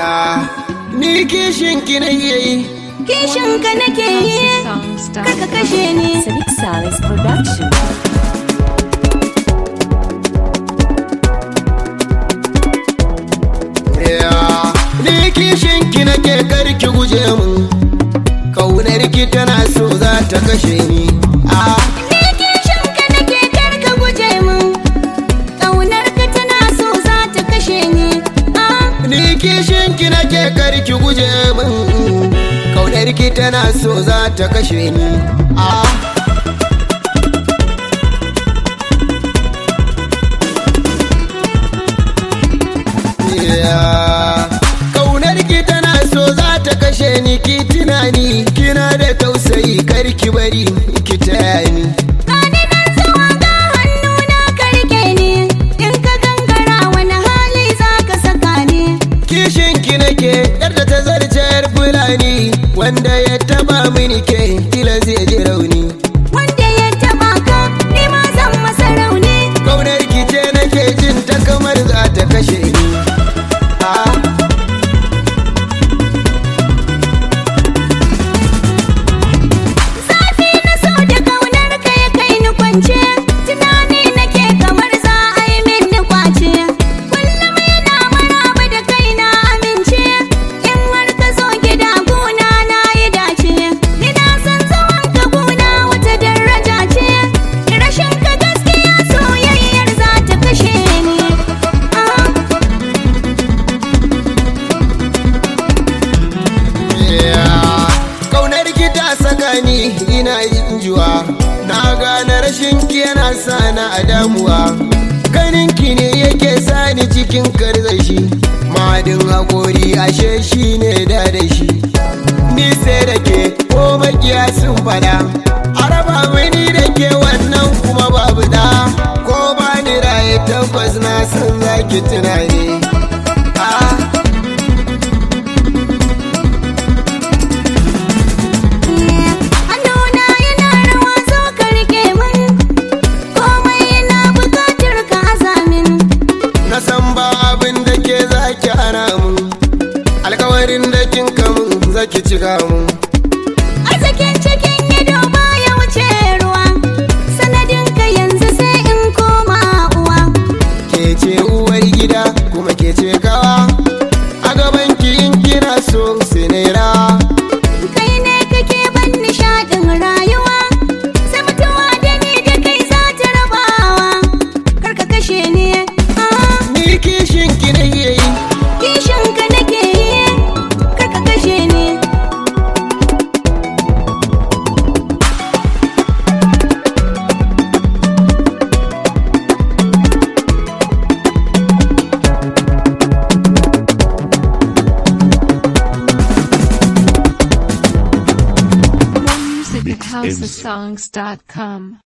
Ni kishin ki na yi Kishin ka nake yi, kaka kashe ni. Sadiq Salis Production. Ni kishin ki nake karki guje mun Kaunar ki tana so za ta kashe ni Ah, Ni kishin ka nake karka guje min. Ƙaunar ka tana so za ta kashe ni. Ah, Ni kishin ki nake karki guje mun Kaunar ki tana so za ta kashe ni Ah, yeah. Kaunar ki tana so za ta kashe ni ki tunani kina da tausayi karki bari ki taya ni Gani nan zuwa ga hannuna ka rike ni. In ka gangara wani hali za ka saka ni. kishin ki nake yadda ta zarce yar fulani wanda ya taba mini ke kila zai ji rauni Wanda ya taɓa ka, ni ma zan masa rauni. kaunar ki ce nake jin ta kamar za ta kashe ni Ah, Zafi na so da ƙaunar ka ya kai ni kwance. Tunani nake kamar za a yi min ni kwace. Kullum yana maraba da kai na amince. In har ka zo gida gona na yi dace. Ni na san zaman ka gona wata daraja ce. Rashin ka gaskiya soyayyar za ta kashe ni. Ah. yeah. kaunar ki ta saka ni ina yin juwa na gane rashin ki yana sa na a damuwa ganin ki ne yake sani cikin karzashi madin haƙori ashe shi ne da da shi ni sai da ke ko makiya sun fada a raba mini da ke wannan kuma babu da ko ba ni raye tabbas na san zaki tunani ah. Hannuna yana rawa zo ka rike min komai yana bukatar ka azamin na san ba abin da ke zaki hana mun alkawarin da kin kamun zaki cika mun arzikin cikin ido baya wuce ruwa sanadin ka yanzu sai in koma uwa ke ce uwar gida kuma ke ce kawa a gaban ki in kina so sai na yi rawa kai ne kake ban nishadin rayuwa sai mutuwa da ni da kai za ta rabawa kar ka kashe ni ah, ni kishin ki na yi kishin ka nake yi kar ka kashe ni More music at housesongs.com.